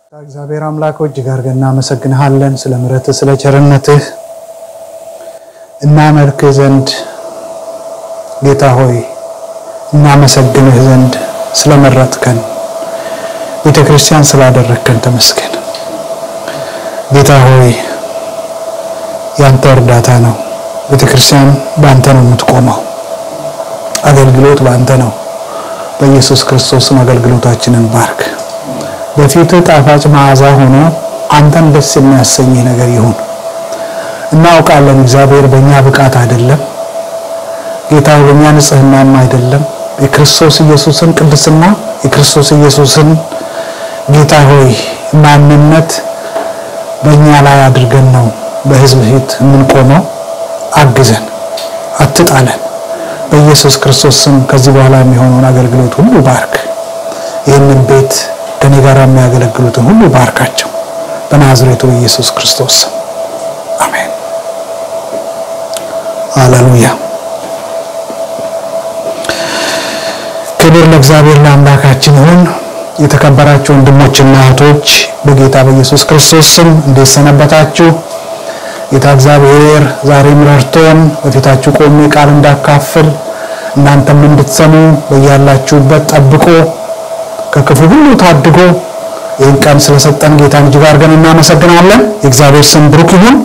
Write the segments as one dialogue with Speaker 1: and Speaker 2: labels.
Speaker 1: እግዚአብሔር አምላክ እጅግ አድርገን እናመሰግንሃለን ስለ ምሕረትህ ስለ ቸርነትህ እናመልክህ ዘንድ ጌታ ሆይ እናመሰግንህ ዘንድ ስለመረጥከን ቤተ ክርስቲያን ስላደረግከን ተመስገን። ጌታ ሆይ ያንተ እርዳታ ነው። ቤተ ክርስቲያን በአንተ ነው የምትቆመው። አገልግሎት በአንተ ነው። በኢየሱስ ክርስቶስም አገልግሎታችንን ባርክ። በፊትህ ጣፋጭ መዓዛ ሆኖ አንተን ደስ የሚያሰኝህ ነገር ይሁን። እናውቃለን እግዚአብሔር በእኛ ብቃት አይደለም ጌታ በእኛ ንጽህናም አይደለም የክርስቶስ ኢየሱስን ቅድስና የክርስቶስ ኢየሱስን ጌታ ሆይ ማንነት በእኛ ላይ አድርገን ነው በሕዝብ ፊት የምንቆመው። አግዘን፣ አትጣለን። በኢየሱስ ክርስቶስ ስም ከዚህ በኋላ የሚሆነውን አገልግሎት ሁሉ ባርክ። ይህንን ቤት ከኔ ጋር የሚያገለግሉትን ሁሉ ባርካቸው። በናዝሬቱ ኢየሱስ ክርስቶስ ስም አሜን። ሃሌሉያ። ክብር ለእግዚአብሔር ለአምላካችን ይሁን። የተከበራችሁ ወንድሞችና እህቶች በጌታ በኢየሱስ ክርስቶስ ስም እንዴት ሰነበታችሁ? ጌታ እግዚአብሔር ዛሬም ረድቶን በፊታችሁ ቆሜ ቃል እንዳካፍል እናንተም እንድትሰሙ በያላችሁበት ጠብቆ ከክፉ ሁሉ ታድጎ ይህን ቀን ስለሰጠን ጌታን እጅግ አድርገን እናመሰግናለን። የእግዚአብሔር ስም ብሩክ ይሁን።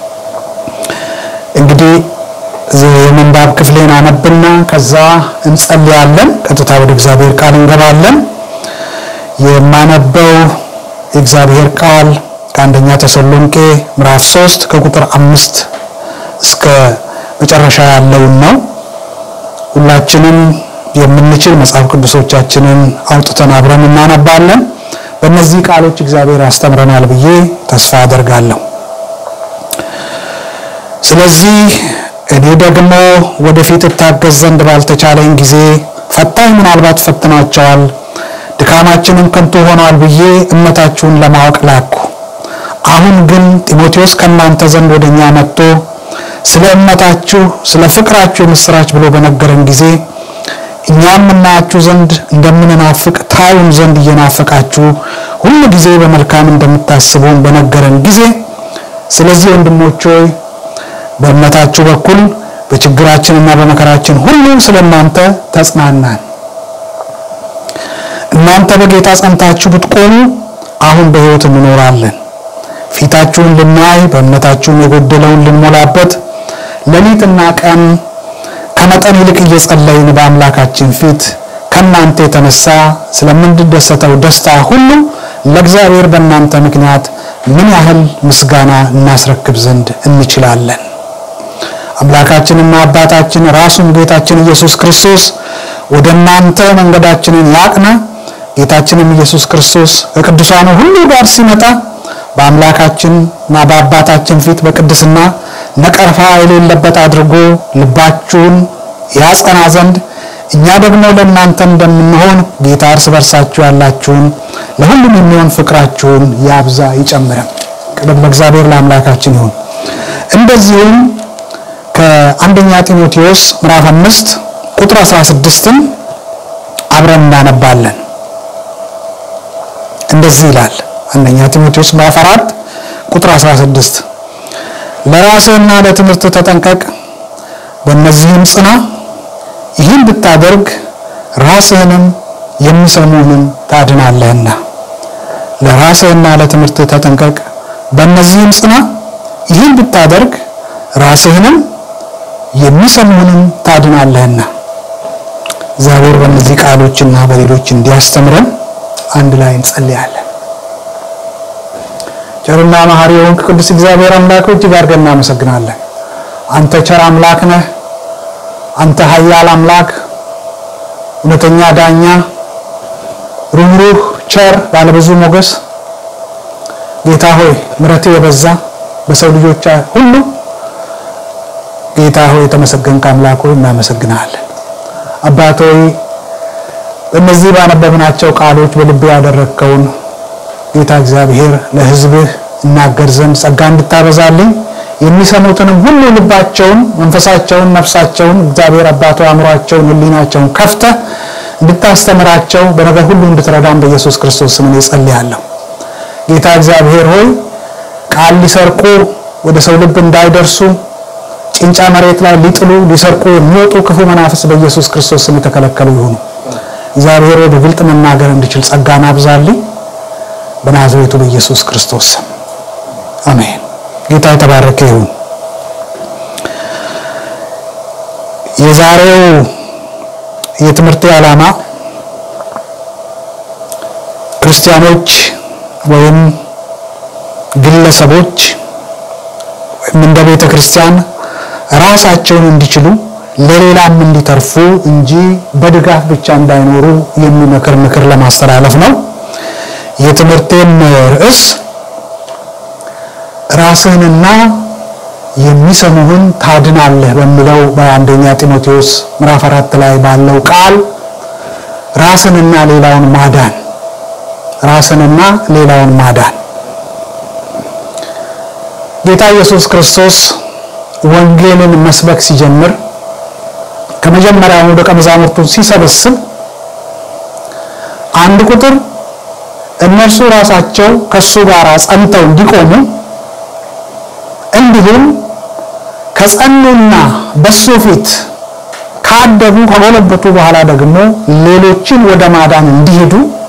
Speaker 1: እንግዲህ የምንባብ ክፍሌን አነብና ከዛ እንጸልያለን። ቀጥታ ወደ እግዚአብሔር ቃል እንገባለን። የማነበው የእግዚአብሔር ቃል ከአንደኛ ተሰሎንቄ ምዕራፍ 3 ከቁጥር አምስት እስከ መጨረሻ ያለውን ነው። ሁላችንም የምንችል መጽሐፍ ቅዱሶቻችንን አውጥተን አብረን እናነባለን። በእነዚህ ቃሎች እግዚአብሔር ያስተምረናል ብዬ ተስፋ አደርጋለሁ። ስለዚህ እኔ ደግሞ ወደፊት እታገዝ ዘንድ ባልተቻለኝ ጊዜ ፈታኝ ምናልባት ፈትናቸዋል፣ ድካማችንም ከንቱ ሆኗል ብዬ እምነታችሁን ለማወቅ ላኩ። አሁን ግን ጢሞቴዎስ ከእናንተ ዘንድ ወደ እኛ መጥቶ ስለ እምነታችሁ ስለ ፍቅራችሁ የምስራች ብሎ በነገረን ጊዜ እኛም እናያችሁ ዘንድ እንደምንናፍቅ ታዩን ዘንድ እየናፈቃችሁ ሁሉ ጊዜ በመልካም እንደምታስቡን በነገረን ጊዜ ስለዚህ ወንድሞች ሆይ በእምነታችሁ በኩል በችግራችንና በመከራችን ሁሉ ስለ እናንተ ተጽናናን። እናንተ በጌታ ጸንታችሁ ብትቆሙ አሁን በሕይወት እንኖራለን። ፊታችሁን ልናይ በእምነታችሁም የጎደለውን ልንሞላበት ሌሊትና ቀን ከመጠን ይልቅ እየጸለይን በአምላካችን ፊት ከእናንተ የተነሳ ስለምንደሰተው ደስታ ሁሉ ለእግዚአብሔር በእናንተ ምክንያት ምን ያህል ምስጋና እናስረክብ ዘንድ እንችላለን። አምላካችንና አባታችን ራሱም ጌታችን ኢየሱስ ክርስቶስ ወደ እናንተ መንገዳችንን ያቅና። ጌታችንም ኢየሱስ ክርስቶስ ከቅዱሳኑ ሁሉ ጋር ሲመጣ በአምላካችንና በአባታችን ፊት በቅድስና ነቀርፋ የሌለበት አድርጎ ልባችሁን ያጸና ዘንድ እኛ ደግሞ ለእናንተ እንደምንሆን ጌታ እርስ በርሳችሁ ያላችሁን ለሁሉም የሚሆን ፍቅራችሁን ያብዛ ይጨምረም። ቅድም ለእግዚአብሔር ለአምላካችን ይሁን። እንደዚሁም ከአንደኛ ጢሞቴዎስ ምዕራፍ አምስት ቁጥር 16ን አብረን እናነባለን። እንደዚህ ይላል። አንደኛ ጢሞቴዎስ ምዕራፍ 4 ቁጥር 16 ለራስህና ለትምህርት ተጠንቀቅ፣ በእነዚህም ጽና። ይህን ብታደርግ ራስህንም የሚሰሙህንም ታድናለህና። ለራስህና ለትምህርት ተጠንቀቅ፣ በእነዚህም ጽና። ይህን ብታደርግ ራስህንም የሚሰሙህንም ታድናለህና። እግዚአብሔር በእነዚህ ቃሎችና በሌሎች እንዲያስተምረን አንድ ላይ እንጸልያለን። ቸርና መሐሪ የሆንክ ቅዱስ እግዚአብሔር አምላክ እጅግ አድርገን እናመሰግናለን። አንተ ቸር አምላክ ነህ። አንተ ኃያል አምላክ፣ እውነተኛ ዳኛ፣ ሩህሩህ፣ ቸር፣ ባለብዙ ሞገስ ጌታ ሆይ ምሕረትህ የበዛ በሰው ልጆች ሁሉ ጌታ ሆይ የተመሰገንክ አምላክ ሆይ እናመሰግናለን። አባት ሆይ በእነዚህ ባነበብናቸው ቃሎች በልቤ ያደረግከውን ጌታ እግዚአብሔር ለሕዝብህ እናገር ዘንድ ጸጋ እንድታበዛልኝ የሚሰሙትንም ሁሉ ልባቸውን፣ መንፈሳቸውን፣ ነፍሳቸውን እግዚአብሔር አባቶ አእምሯቸውን፣ ሕሊናቸውን ከፍተህ እንድታስተምራቸው በነገር ሁሉ እንድትረዳን በኢየሱስ ክርስቶስ ስም እኔ ጸልያለሁ። ጌታ እግዚአብሔር ሆይ ቃል ሊሰርቁ ወደ ሰው ልብ እንዳይደርሱ ጭንጫ መሬት ላይ ሊጥሉ ሊሰርቁ የሚወጡ ክፉ መናፍስ በኢየሱስ ክርስቶስ ስም የተከለከሉ ይሁኑ። እግዚአብሔር ሆይ በግልጥ መናገር እንድችል ጸጋን አብዛልኝ በናዝሬቱ በኢየሱስ ክርስቶስ ስም አሜን። ጌታ የተባረከ ይሁን። የዛሬው የትምህርት ዓላማ ክርስቲያኖች ወይም ግለሰቦች ወይም እንደ ቤተ ክርስቲያን ራሳቸውን እንዲችሉ ለሌላም እንዲተርፉ እንጂ በድጋፍ ብቻ እንዳይኖሩ የሚመክር ምክር ለማስተላለፍ ነው። የትምህርቴም ርዕስ ራስህንና የሚሰሙህን ታድናለህ በሚለው በአንደኛ ጢሞቴዎስ ምዕራፍ አራት ላይ ባለው ቃል ራስንና ሌላውን ማዳን ራስንና ሌላውን ማዳን ጌታ ኢየሱስ ክርስቶስ ወንጌልን መስበክ ሲጀምር ከመጀመሪያውኑ ደቀ መዛሙርቱን ሲሰበስብ አንድ ቁጥር እነርሱ ራሳቸው ከሱ ጋር ጸንተው እንዲቆሙ እንዲሁም ከጸኑና በሱ ፊት ካደጉ ከጎለበቱ በኋላ ደግሞ ሌሎችን ወደ ማዳን እንዲሄዱ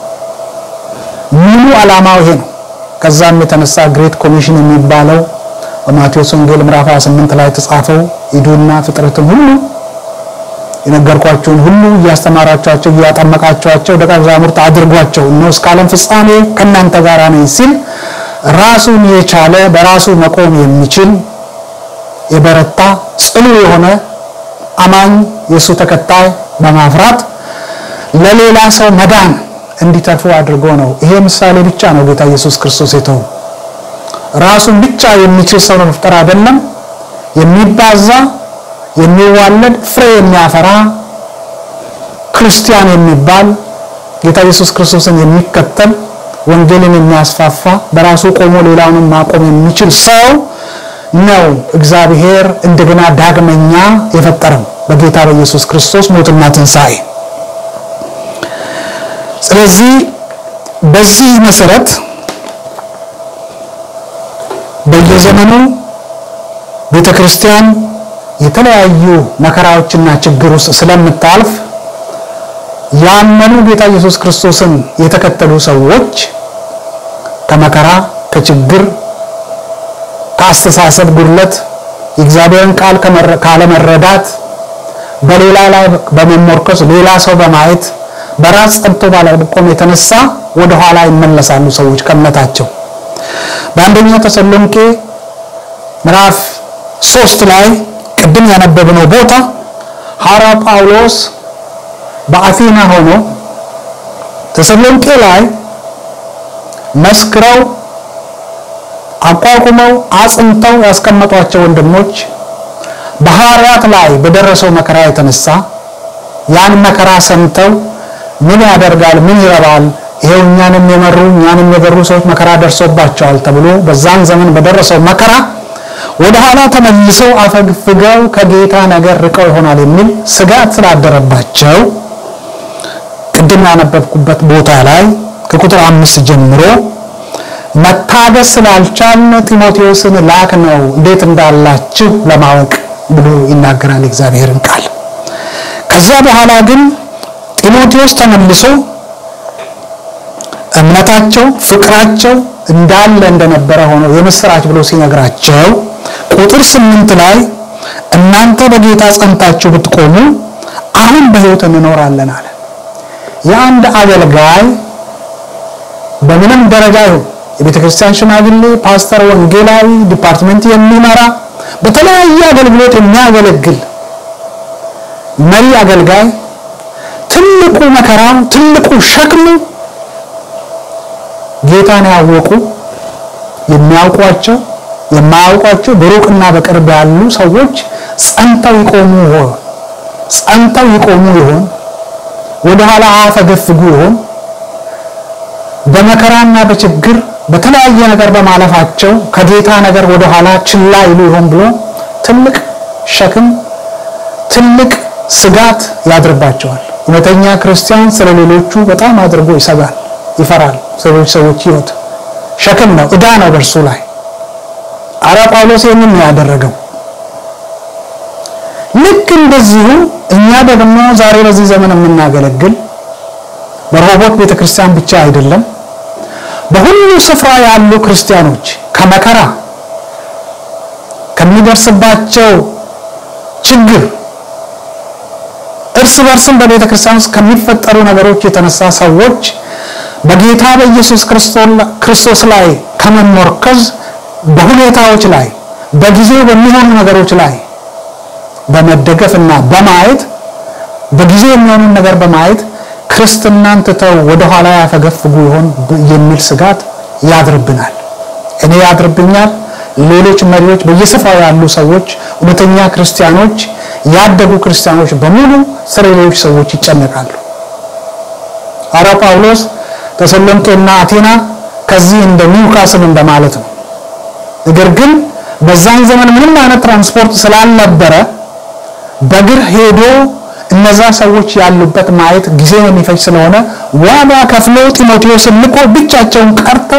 Speaker 1: ሙሉ ዓላማው ይሄ ነው። ከዛም የተነሳ ግሬት ኮሚሽን የሚባለው በማቴዎስ ወንጌል ምዕራፍ 28 ላይ የተጻፈው ሂዱና ፍጥረትን ሁሉ የነገርኳቸውን ሁሉ እያስተማራቸዋቸው እያጠመቃቸዋቸው ደቀ መዛሙርት አድርጓቸው እነሆ እስከ ዓለም ፍጻሜ ከእናንተ ጋር ነኝ ሲል ራሱን የቻለ በራሱ መቆም የሚችል የበረታ ጽኑ የሆነ አማኝ የእሱ ተከታይ በማፍራት ለሌላ ሰው መዳን እንዲተርፉ አድርጎ ነው። ይሄ ምሳሌ ብቻ ነው ጌታ ኢየሱስ ክርስቶስ የተው ራሱን ብቻ የሚችል ሰው መፍጠር አይደለም፣ የሚባዛ የሚዋለድ ፍሬ የሚያፈራ ክርስቲያን የሚባል ጌታ ኢየሱስ ክርስቶስን የሚከተል ወንጌልን የሚያስፋፋ በራሱ ቆሞ ሌላውንም ማቆም የሚችል ሰው ነው እግዚአብሔር እንደገና ዳግመኛ የፈጠረው በጌታ በኢየሱስ ክርስቶስ ሞትና ትንሣኤ። ስለዚህ በዚህ መሰረት በየዘመኑ ቤተ ክርስቲያን የተለያዩ መከራዎችና ችግር ውስጥ ስለምታልፍ ያመኑ ጌታ ኢየሱስ ክርስቶስን የተከተሉ ሰዎች ከመከራ፣ ከችግር፣ ከአስተሳሰብ ጉድለት፣ የእግዚአብሔርን ቃል ካለመረዳት፣ በሌላ ላይ በመሞርከስ ሌላ ሰው በማየት በራስ ጸንቶ ባለመቆም የተነሳ ወደ ኋላ ይመለሳሉ ሰዎች ከእምነታቸው። በአንደኛ ተሰሎንቄ ምዕራፍ ሶስት ላይ ቅድም ያነበብነው ቦታ ሐዋርያው ጳውሎስ በአቴና ሆኖ ተሰሎንቄ ላይ መስክረው አቋቁመው አጽንተው ያስቀመጧቸው ወንድሞች በሐዋርያት ላይ በደረሰው መከራ የተነሳ ያን መከራ ሰምተው ምን ያደርጋል፣ ምን ይረባል፣ ይሄው እኛንም የመሩ እኛንም የገሩ ሰዎች መከራ ደርሶባቸዋል ተብሎ በዛን ዘመን በደረሰው መከራ ወደ ኋላ ተመልሰው አፈግፍገው ከጌታ ነገር ርቀው ይሆናል የሚል ስጋት ስላደረባቸው ቅድም ያነበብኩበት ቦታ ላይ ከቁጥር አምስት ጀምሮ መታገስ ስላልቻልን ጢሞቴዎስን ላክ ነው እንዴት እንዳላችሁ ለማወቅ ብሎ ይናገራል እግዚአብሔርን ቃል። ከዛ በኋላ ግን ጢሞቴዎስ ተመልሶ እምነታቸው፣ ፍቅራቸው እንዳለ እንደነበረ ሆኖ የምስራች ብሎ ሲነግራቸው ቁጥር ስምንት ላይ እናንተ በጌታ ጸንታችሁ ብትቆሙ አሁን በሕይወት እንኖራለን አለ። የአንድ አገልጋይ በምንም ደረጃ ይሁን የቤተ ክርስቲያን ሽማግሌ፣ ፓስተር፣ ወንጌላዊ፣ ዲፓርትመንት የሚመራ በተለያየ አገልግሎት የሚያገለግል መሪ አገልጋይ ትልቁ መከራው ትልቁ ሸክሙ ጌታን ያወቁ የሚያውቋቸው የማያውቋቸው በሩቅና በቅርብ ያሉ ሰዎች ጸንተው ይቆሙ ይሆን? ጸንተው ይቆሙ ይሆን? ወደ ኋላ አያፈገፍጉ ይሆን? በመከራና በችግር በተለያየ ነገር በማለፋቸው ከጌታ ነገር ወደ ኋላ ችላ ይሉ ይሆን ብሎ ትልቅ ሸክም ትልቅ ስጋት ያድርባቸዋል። እውነተኛ ክርስቲያን ስለ ሌሎቹ በጣም አድርጎ ይሰጋል፣ ይፈራል። ሰዎች ሰዎች ህይወት ሸክም ነው፣ ዕዳ ነው በእርሱ ላይ። አረ ጳውሎስ ይህንን ነው ያደረገው። ልክ እንደዚሁ እኛ ደግሞ ዛሬ በዚህ ዘመን የምናገለግል በረሆቦት ቤተክርስቲያን ብቻ አይደለም፣ በሁሉ ስፍራ ያሉ ክርስቲያኖች ከመከራ ከሚደርስባቸው ችግር እርስ በርስም በቤተ ክርስቲያን ውስጥ ከሚፈጠሩ ነገሮች የተነሳ ሰዎች በጌታ በኢየሱስ ክርስቶስ ላይ ከመመርኮዝ በሁኔታዎች ላይ በጊዜው በሚሆኑ ነገሮች ላይ በመደገፍና በማየት በጊዜው የሚሆኑን ነገር በማየት ክርስትናን ትተው ወደኋላ ያፈገፍጉ ይሆን የሚል ስጋት ያድርብናል። እኔ ያድርብኛል። ሌሎች መሪዎች፣ በየስፍራው ያሉ ሰዎች፣ እውነተኛ ክርስቲያኖች፣ ያደጉ ክርስቲያኖች በሙሉ ስለ ሌሎች ሰዎች ይጨነቃሉ። ሐዋርያው ጳውሎስ ተሰሎንቄና አቴና ከዚህ እንደ ኒውካስል እንደማለት ነው። ነገር ግን በዛን ዘመን ምንም አይነት ትራንስፖርት ስላልነበረ በእግር ሄዶ እነዛ ሰዎች ያሉበት ማየት ጊዜ የሚፈጅ ስለሆነ ዋጋ ከፍሎ ጢሞቴዎስን ልኮ ብቻቸውን ቀርተው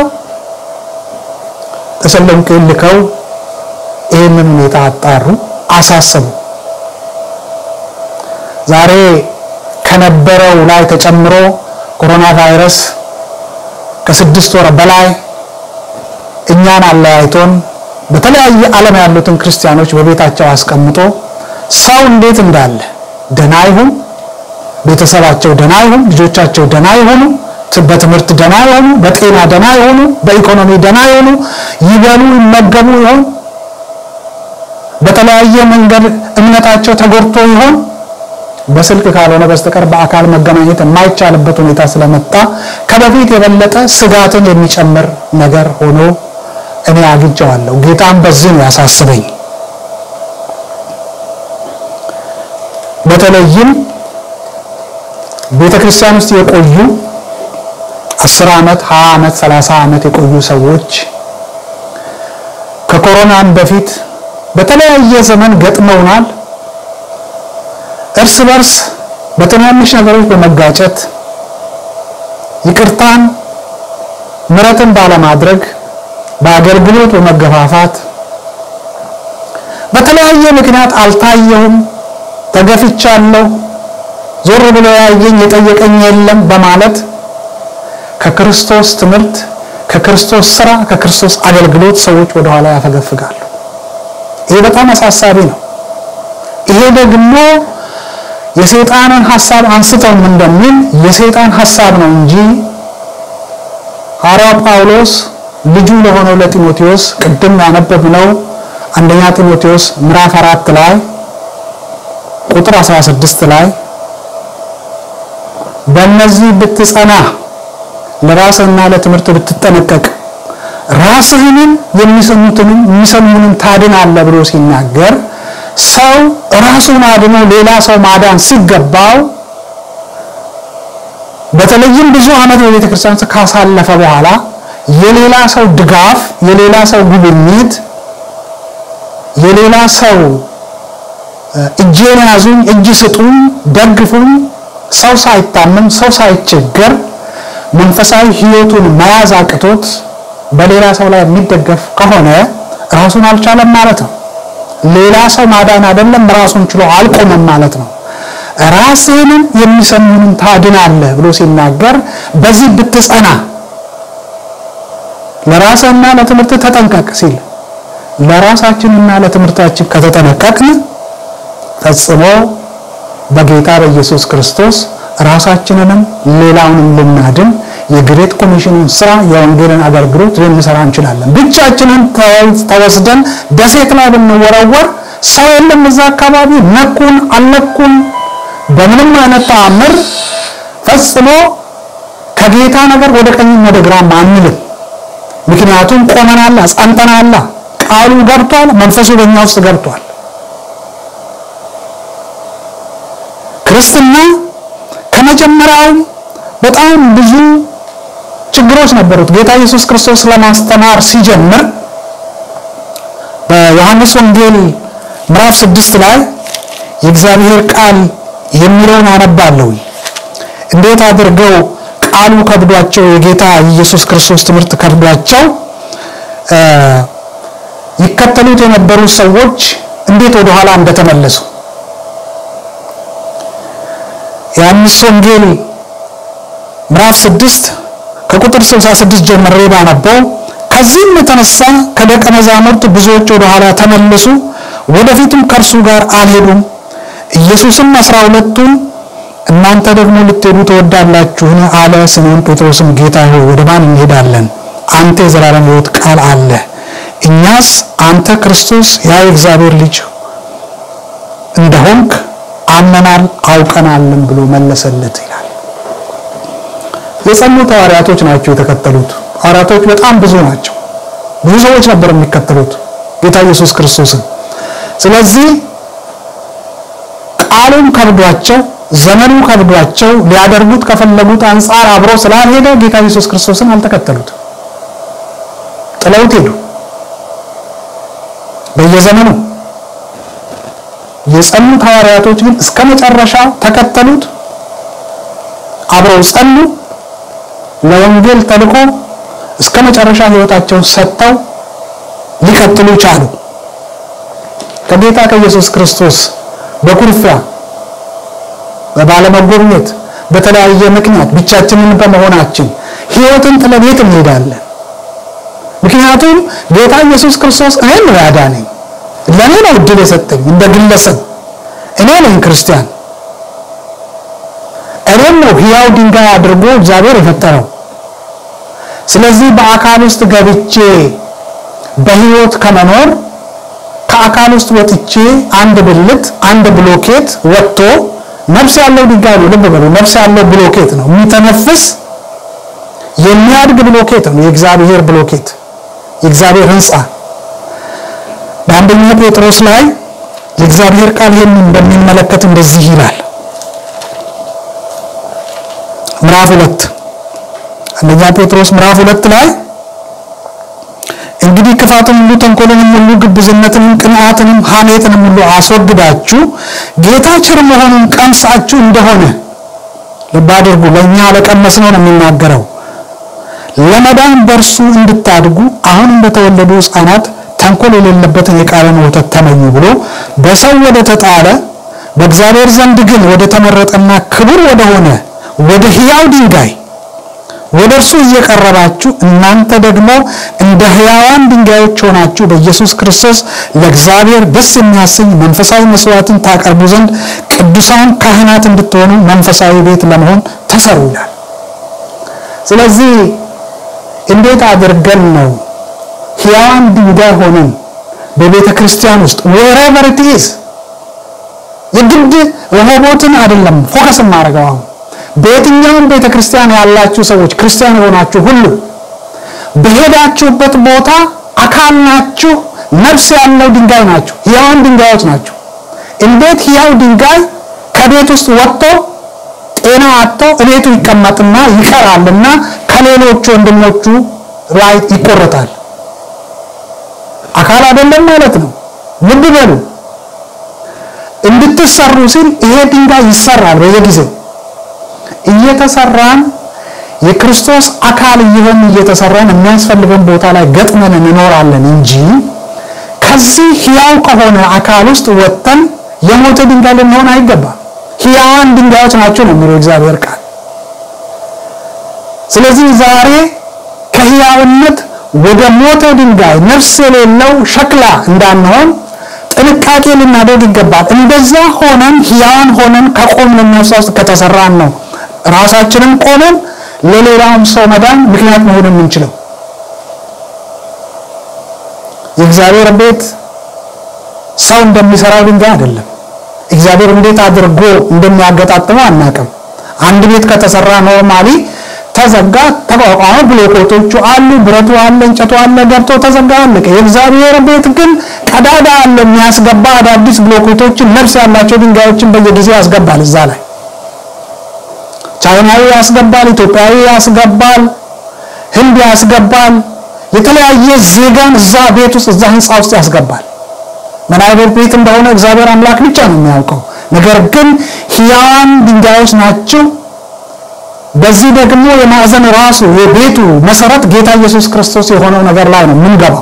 Speaker 1: ተሰሎንቄን ልከው ይህንን ሁኔታ አጣሩ፣ አሳሰቡ። ዛሬ ከነበረው ላይ ተጨምሮ ኮሮና ቫይረስ ከስድስት ወር በላይ እኛን አለያይቶን በተለያየ ዓለም ያሉትን ክርስቲያኖች በቤታቸው አስቀምጦ ሰው እንዴት እንዳለ ደና ይሁን፣ ቤተሰባቸው ደና ይሁን፣ ልጆቻቸው ደና ይሆኑ፣ በትምህርት ደና ይሆኑ፣ በጤና ደና ይሆኑ፣ በኢኮኖሚ ደና ይሆኑ፣ ይበሉ ይመገቡ ይሆን፣ በተለያየ መንገድ እምነታቸው ተጎድቶ ይሆን በስልክ ካልሆነ በስተቀር በአካል መገናኘት የማይቻልበት ሁኔታ ስለመጣ ከበፊት የበለጠ ስጋትን የሚጨምር ነገር ሆኖ እኔ አግኝቼዋለሁ። ጌታም በዚህ ነው ያሳስበኝ። በተለይም ቤተ ክርስቲያን ውስጥ የቆዩ አስር ዓመት ሀያ ዓመት ሰላሳ ዓመት የቆዩ ሰዎች ከኮሮናም በፊት በተለያየ ዘመን ገጥመውናል። እርስ በርስ በትናንሽ ነገሮች በመጋጨት ይቅርታን ምሕረትን ባለማድረግ በአገልግሎት በመገፋፋት በተለያየ ምክንያት አልታየሁም፣ ተገፍቻለሁ፣ ዞር ብሎ ያየኝ የጠየቀኝ የለም በማለት ከክርስቶስ ትምህርት፣ ከክርስቶስ ስራ፣ ከክርስቶስ አገልግሎት ሰዎች ወደኋላ ያፈገፍጋሉ። ይሄ በጣም አሳሳቢ ነው። ይሄ ደግሞ የሰይጣንን ሐሳብ አንስተውም እንደሚል የሰይጣን ሐሳብ ነው እንጂ ሐዋርያው ጳውሎስ ልጁ ለሆነው ለጢሞቴዎስ ቅድም ያነበብነው አንደኛ ጢሞቴዎስ ምዕራፍ አራት ላይ ቁጥር 16 ላይ በእነዚህ ብትጸና ለራስህና ለትምህርት ብትጠነቀቅ ራስህንም የሚሰሙትንም የሚሰሙንም ታድናለህ ብሎ ሲናገር ሰው ራሱን አድኖ ሌላ ሰው ማዳን ሲገባው በተለይም ብዙ ዓመት በቤተ ክርስቲያን ካሳለፈ በኋላ የሌላ ሰው ድጋፍ፣ የሌላ ሰው ጉብኝት፣ የሌላ ሰው እጄን ያዙኝ፣ እጅ ስጡኝ፣ ደግፉኝ፣ ሰው ሳይታመም ሰው ሳይቸገር መንፈሳዊ ሕይወቱን መያዝ አቅቶት በሌላ ሰው ላይ የሚደገፍ ከሆነ ራሱን አልቻለም ማለት ነው። ሌላ ሰው ማዳን አይደለም ራሱን ችሎ አልቆመም ማለት ነው። ራስህንም የሚሰሙንም ታድናለህ ብሎ ሲናገር በዚህ ብትጸና ለራስህና ለትምህርት ተጠንቀቅ ሲል ለራሳችንና ለትምህርታችን ከተጠነቀቅን ፈጽሞ በጌታ በኢየሱስ ክርስቶስ ራሳችንንም ሌላውንም ልናድን የግሬት ኮሚሽኑን ስራ የወንጌልን አገልግሎት ልንሰራ እንችላለን። ብቻችንን ተወስደን ደሴት ላይ ብንወረወር ሰው የለም እዛ አካባቢ ነኩን አልነኩን በምንም አይነት ተአምር ፈጽሞ ከጌታ ነገር ወደ ቀኝም ወደ ግራም አንልም። ምክንያቱም ቆመናላ፣ ጸንተናላ። ቃሉ ገብቷል፣ መንፈሱ በእኛ ውስጥ ገብቷል። ክርስትና ከመጀመሪያው በጣም ብዙ ችግሮች ነበሩት። ጌታ ኢየሱስ ክርስቶስ ለማስተማር ሲጀምር በዮሐንስ ወንጌል ምዕራፍ ስድስት ላይ የእግዚአብሔር ቃል የሚለውን አነባለሁ። እንዴት አድርገው ቃሉ ከብዷቸው የጌታ ኢየሱስ ክርስቶስ ትምህርት ከብዷቸው ይከተሉት የነበሩ ሰዎች እንዴት ወደኋላ እንደተመለሱ የዮሐንስ ወንጌል ምዕራፍ 6 ከቁጥር 66 ጀምሬ ባነበው ከዚህም የተነሳ ከደቀ መዛሙርት ብዙዎች ወደኋላ ተመለሱ፣ ወደፊትም ከእርሱ ጋር አልሄዱም። ኢየሱስም አስራ ሁለቱን እናንተ ደግሞ ልትሄዱ ትወዳላችሁን? አለ። ስምዖን ጴጥሮስም ጌታ ሆይ ወደ ማን እንሄዳለን? አንተ የዘላለም ሕይወት ቃል አለ። እኛስ አንተ ክርስቶስ ያ የእግዚአብሔር ልጅ እንደሆንክ አመናል አውቀናልን ብሎ መለሰለት ይላል። የጸኑት ሐዋርያቶች ናቸው የተከተሉት። ሐዋርያቶች በጣም ብዙ ናቸው። ብዙ ሰዎች ነበር የሚከተሉት ጌታ ኢየሱስ ክርስቶስን። ስለዚህ ቃሉም ከብዷቸው ዘመኑ ከብዷቸው ሊያደርጉት ከፈለጉት አንጻር አብሮ ስላልሄደ ጌታ ኢየሱስ ክርስቶስን አልተከተሉትም፣ ጥለውት ሄዱ። በየዘመኑ የጸኑት ሐዋርያቶች ግን እስከ መጨረሻው ተከተሉት፣ አብረው ጸኑ። ለወንጌል ተልኮ እስከ መጨረሻ ሕይወታቸውን ሰጥተው ሊቀጥሉ ቻሉ። ከጌታ ከኢየሱስ ክርስቶስ በኩርፊያ በባለመጎብኘት በተለያየ ምክንያት ብቻችንን በመሆናችን ሕይወትን ጥለን የት እንሄዳለን? ምክንያቱም ጌታ ኢየሱስ ክርስቶስ እኔን ነው ያዳነኝ፣ ለእኔ ነው እድል የሰጠኝ እንደ ግለሰብ። እኔ ነኝ ክርስቲያን፣ እኔም ነው ሕያው ድንጋይ አድርጎ እግዚአብሔር የፈጠረው። ስለዚህ በአካል ውስጥ ገብቼ በሕይወት ከመኖር ከአካል ውስጥ ወጥቼ አንድ ብልት አንድ ብሎኬት ወጥቶ ነፍስ ያለው ድንጋይ ነው። ልብ በሉ፣ ነፍስ ያለው ብሎኬት ነው። የሚተነፍስ የሚያድግ ብሎኬት ነው። የእግዚአብሔር ብሎኬት፣ የእግዚአብሔር ሕንፃ። በአንደኛ ጴጥሮስ ላይ የእግዚአብሔር ቃል ይህንን እንደሚመለከት እንደዚህ ይላል። ምዕራፍ ሁለት አንደኛ ጴጥሮስ ምዕራፍ ሁለት ላይ እንግዲህ ክፋትን ሁሉ ተንኮልንም ሁሉ ግብዝነትንም ቅንዓትንም ሐሜትንም ሁሉ አስወግዳችሁ ጌታ ቸር መሆኑን ቀምሳችሁ እንደሆነ ልብ አድርጉ። ለእኛ ለቀመስነው ነው የሚናገረው። ለመዳን በእርሱ እንድታድጉ አሁን እንደተወለዱ ሕፃናት ተንኮል የሌለበትን የቃልን ወተት ተመኙ ብሎ በሰው ወደ ተጣለ በእግዚአብሔር ዘንድ ግን ወደ ተመረጠና ክቡር ወደሆነ ወደ ሕያው ድንጋይ ወደ እርሱ እየቀረባችሁ እናንተ ደግሞ እንደ ሕያዋን ድንጋዮች ሆናችሁ በኢየሱስ ክርስቶስ ለእግዚአብሔር ደስ የሚያሰኝ መንፈሳዊ መስዋዕትን ታቀርቡ ዘንድ ቅዱሳን ካህናት እንድትሆኑ መንፈሳዊ ቤት ለመሆን ተሰሩ ይላል። ስለዚህ እንዴት አድርገን ነው ሕያዋን ድንጋይ ሆነን በቤተ ክርስቲያን ውስጥ ወሬቨር ኢት ኢዝ የግድ ረሆቦትን አይደለም ፎከስ የማደርገው አሁን በየትኛውም ቤተ ክርስቲያን ያላችሁ ሰዎች ክርስቲያን የሆናችሁ ሁሉ በሄዳችሁበት ቦታ አካል ናችሁ፣ ነፍስ ያለው ድንጋይ ናችሁ፣ ሕያዋን ድንጋዮች ናችሁ። እንዴት ሕያው ድንጋይ ከቤት ውስጥ ወጥቶ ጤና አጥቶ እቤቱ ይቀመጥና ይቀራልና ከሌሎቹ ወንድሞቹ ላይ ይቆረጣል? አካል አይደለም ማለት ነው። ልብ በሉ። እንድትሰሩ ሲል ይሄ ድንጋይ ይሰራል በየጊዜው እየተሰራን የክርስቶስ አካል እየሆን እየተሰራን የሚያስፈልገን ቦታ ላይ ገጥመን እንኖራለን እንጂ ከዚህ ሕያው ከሆነ አካል ውስጥ ወጥተን የሞተ ድንጋይ ልንሆን አይገባም። ሕያዋን ድንጋዮች ናቸው ነው የሚለው እግዚአብሔር ቃል። ስለዚህ ዛሬ ከሕያውነት ወደ ሞተ ድንጋይ ነፍስ የሌለው ሸክላ እንዳንሆን ጥንቃቄ ልናደርግ ይገባል። እንደዛ ሆነን ሕያዋን ሆነን ከቆምን ነፍሳ ውስጥ ከተሰራን ነው ራሳችንን ቆመን ለሌላውም ሰው መዳን ምክንያት መሆን የምንችለው። የእግዚአብሔር ቤት ሰው እንደሚሰራው ድንጋይ አይደለም። እግዚአብሔር እንዴት አድርጎ እንደሚያገጣጥመው አናውቅም። አንድ ቤት ከተሰራ ኖርማሊ ተዘጋ፣ ተቋቋመ፣ ብሎኮቶቹ አሉ፣ ብረቱ አለ፣ እንጨቱ አለ፣ ገብቶ ተዘጋ፣ አለቀ። የእግዚአብሔር ቤት ግን ቀዳዳ አለ የሚያስገባ አዳዲስ ብሎኮቶችን ነፍስ ያላቸው ድንጋዮችን በየጊዜው ያስገባል እዛ ላይ ቻይናዊ ያስገባል፣ ኢትዮጵያዊ ያስገባል፣ ህንድ ያስገባል። የተለያየ ዜጋን እዛ ቤት ውስጥ እዛ ህንፃ ውስጥ ያስገባል። ምን አይነት ቤት እንደሆነ እግዚአብሔር አምላክ ብቻ ነው የሚያውቀው። ነገር ግን ሕያዋን ድንጋዮች ናቸው። በዚህ ደግሞ የማዕዘን ራሱ የቤቱ መሰረት ጌታ ኢየሱስ ክርስቶስ የሆነው ነገር ላይ ነው የምንገባው።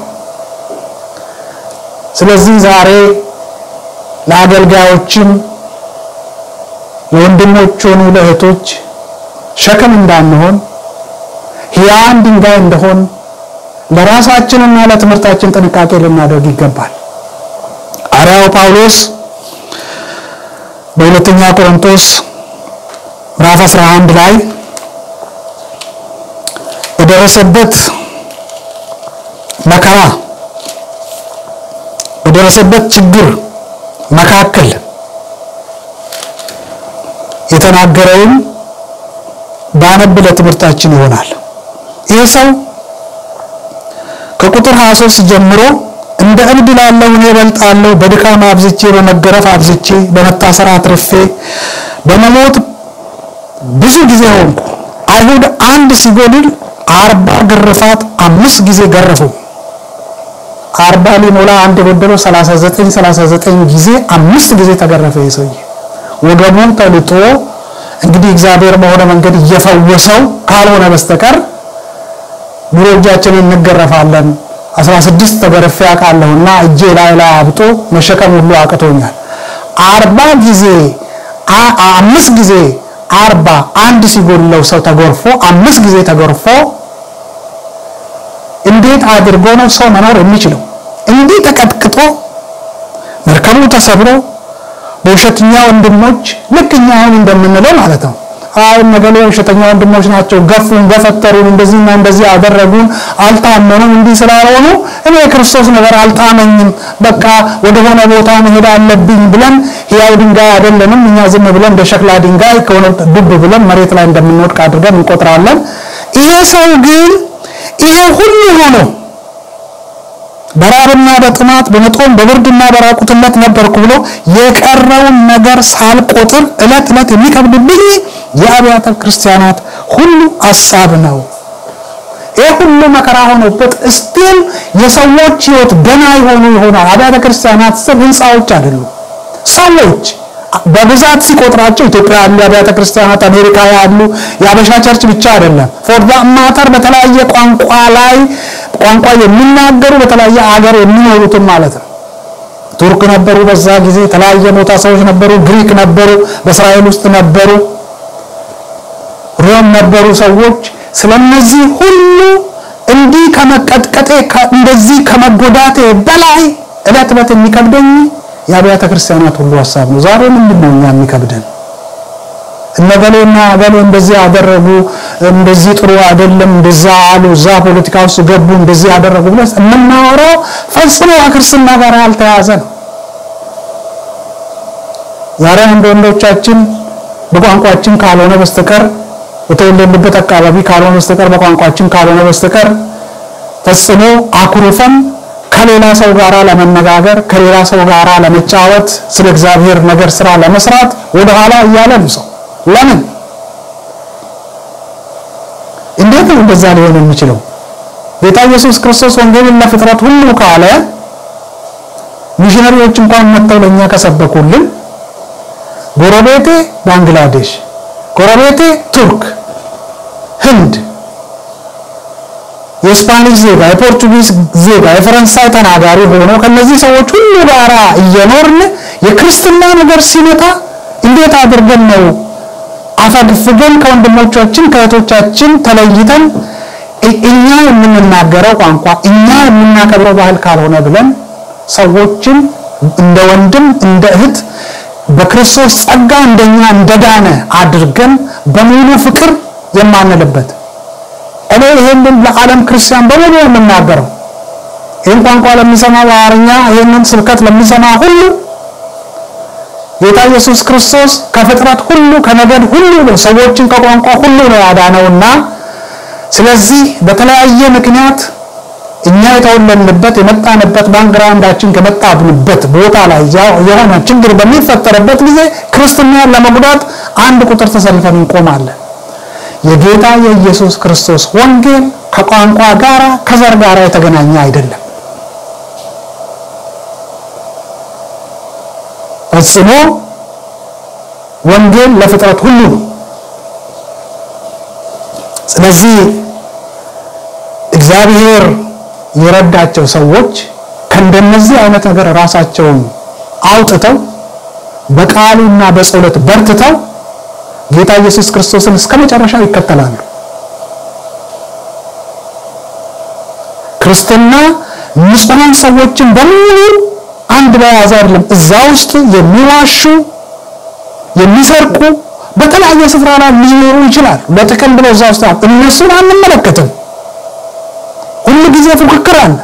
Speaker 1: ስለዚህ ዛሬ ለአገልጋዮችም ለወንድሞች ሆኑ ለእህቶች ሸክም እንዳንሆን ሕያዋን ድንጋይ እንደሆን ለራሳችንና ለትምህርታችን ጥንቃቄ ልናደርግ ይገባል። ሐዋርያው ጳውሎስ በሁለተኛ ቆሮንቶስ ምዕራፍ 11 ላይ በደረሰበት መከራ በደረሰበት ችግር መካከል የተናገረውን ባነብ ለትምህርታችን ይሆናል። ይህ ሰው ከቁጥር 23 ጀምሮ እንደ እብድ ላለሁ እኔ እበልጣለሁ፣ በድካም አብዝቼ፣ በመገረፍ አብዝቼ፣ በመታሰር አትርፌ፣ በመሞት ብዙ ጊዜ ሆንኩ። አይሁድ አንድ ሲጎድል አርባ ግርፋት አምስት ጊዜ ገረፉ። አርባ ሊሞላ አንድ የጎደለው 39 39 ጊዜ አምስት ጊዜ ተገረፈ። የሰውዬ ወገቡ ተልጦ እንግዲህ እግዚአብሔር በሆነ መንገድ እየፈወሰው ካልሆነ በስተቀር ኑሮ እጃችንን እንገረፋለን። 16 ተገርፌ አውቃለሁና እጄ ላይ ላይ አብጦ መሸከም ሁሉ አቅቶኛል። አርባ ጊዜ አምስት ጊዜ አርባ አንድ ሲጎድለው ሰው ተጎርፎ አምስት ጊዜ ተጎርፎ እንዴት አድርጎ ነው ሰው መኖር የሚችለው? እንዲህ ተቀጥቅጦ መርከቡ ተሰብሮ በውሸተኛ ወንድሞች ልክ እኛ አሁን እንደምንለው ማለት ነው። አይ ነገሌ ውሸተኛ ወንድሞች ናቸው፣ ገፉን፣ ገፈተሩን፣ እንደዚህና እንደዚህ አደረጉን፣ አልታመኑም፣ እንዲህ ስላልሆኑ እኔ የክርስቶስ ነገር አልጣመኝም፣ በቃ ወደሆነ ቦታ መሄድ አለብኝ ብለን ሕያው ድንጋይ አይደለንም እኛ ዝም ብለን እንደ ሸክላ ድንጋይ ከሆነ ዱብ ብለን መሬት ላይ እንደምንወድቅ አድርገን እንቆጥራለን። ይሄ ሰው ግን ይሄ ሁሉ ሆነው በራብና በጥማት በመጦም በብርድና በራቁትነት ነበርኩ ብሎ የቀረውን ነገር ሳልቆጥር ዕለት ዕለት የሚከብድብኝ የአብያተ ክርስቲያናት ሁሉ ሀሳብ ነው። ይህ ሁሉ መከራ ሆኖበት እስቲል የሰዎች ሕይወት ገና የሆኑ ይሆናል። አብያተ ክርስቲያናት ስብ ህንፃዎች አይደሉም። ሰዎች በብዛት ሲቆጥራቸው ኢትዮጵያ ያሉ አብያተ ክርስቲያናት፣ አሜሪካ ያሉ የአበሻ ቸርች ብቻ አይደለም። ፎር ማተር በተለያየ ቋንቋ ላይ ቋንቋ የሚናገሩ በተለያየ አገር የሚኖሩትም ማለት ነው። ቱርክ ነበሩ፣ በዛ ጊዜ የተለያየ ቦታ ሰዎች ነበሩ። ግሪክ ነበሩ፣ በእስራኤል ውስጥ ነበሩ፣ ሮም ነበሩ ሰዎች። ስለነዚህ ሁሉ እንዲህ ከመቀጥቀጤ እንደዚህ ከመጎዳቴ በላይ እለት እለት የሚከብደኝ የአብያተ ክርስቲያናት ሁሉ ሀሳብ ነው። ዛሬ ምንድን ነው እኛ የሚከብደን? እነገሌና ገሌ እንደዚህ አደረጉ፣ እንደዚህ ጥሩ አይደለም፣ እንደዛ አሉ፣ እዛ ፖለቲካ ውስጥ ገቡ፣ እንደዚህ ያደረጉ ብለን የምናወራው ፈጽሞ ከክርስትና ጋር ያልተያዘ ነው። ዛሬ አንድ ወንዶቻችን በቋንቋችን ካልሆነ በስተቀር በተወለድንበት አካባቢ ካልሆነ በስተቀር በቋንቋችን ካልሆነ በስተቀር ፈጽሞ አኩርፈን ከሌላ ሰው ጋራ ለመነጋገር ከሌላ ሰው ጋራ ለመጫወት ስለ እግዚአብሔር ነገር ስራ ለመስራት ወደኋላ እያለ ነው ሰው። ለምን እንዴት ነው እንደዛ ሊሆን የሚችለው? ጌታ ኢየሱስ ክርስቶስ ወንጌልን ለፍጥረት ሁሉ ካለ ሚሽነሪዎች እንኳን መጥተው ለእኛ ከሰበኩልን ጎረቤቴ ባንግላዴሽ፣ ጎረቤቴ ቱርክ፣ ህንድ የስፓኒሽ ዜጋ፣ የፖርቱጊዝ ዜጋ፣ የፈረንሳይ ተናጋሪ ሆኖ ከነዚህ ሰዎች ሁሉ ጋራ እየኖርን የክርስትና ነገር ሲመጣ እንዴት አድርገን ነው አፈግፍገን ከወንድሞቻችን ከእህቶቻችን ተለይተን እኛ የምንናገረው ቋንቋ እኛ የምናከብረው ባህል ካልሆነ ብለን ሰዎችን እንደ ወንድም እንደ እህት በክርስቶስ ጸጋ እንደኛ እንደዳነ አድርገን በሙሉ ፍቅር የማንልበት እኔ ይሄንን ለዓለም ክርስቲያን በሙሉ የምናገረው ይህን ቋንቋ ለሚሰማ በአማርኛ ይህንን ስብከት ለሚሰማ ሁሉ ጌታ ኢየሱስ ክርስቶስ ከፍጥረት ሁሉ ከነገድ ሁሉ ነው ሰዎችን ከቋንቋ ሁሉ ነው ያዳነውና ስለዚህ በተለያየ ምክንያት እኛ የተወለድንበት የመጣንበት ባክግራውንዳችን ከመጣብንበት ቦታ ላይ የሆነ ችግር በሚፈጠርበት ጊዜ ክርስትናን ለመጉዳት አንድ ቁጥር ተሰልፈን እንቆማለን። የጌታ የኢየሱስ ክርስቶስ ወንጌል ከቋንቋ ጋራ ከዘር ጋራ የተገናኘ አይደለም። ፈጽሞ ወንጌል ለፍጥረት ሁሉ ነው። ስለዚህ እግዚአብሔር የረዳቸው ሰዎች ከእንደነዚህ አይነት ነገር ራሳቸውን አውጥተው በቃሉና በጸሎት በርትተው ጌታ ኢየሱስ ክርስቶስን እስከ መጨረሻው ይከተላሉ። ክርስትና ንጹሐን ሰዎችን በሙሉ አንድ ላይ ያዘ አይደለም። እዛ ውስጥ የሚዋሹ የሚሰርቁ በተለያየ ስፍራ ላይ ሊኖሩ ይችላል። ለጥቅም ብለው እዛ ውስጥ እነሱን አንመለከትም። ሁሉ ጊዜ ፉክክር አለ።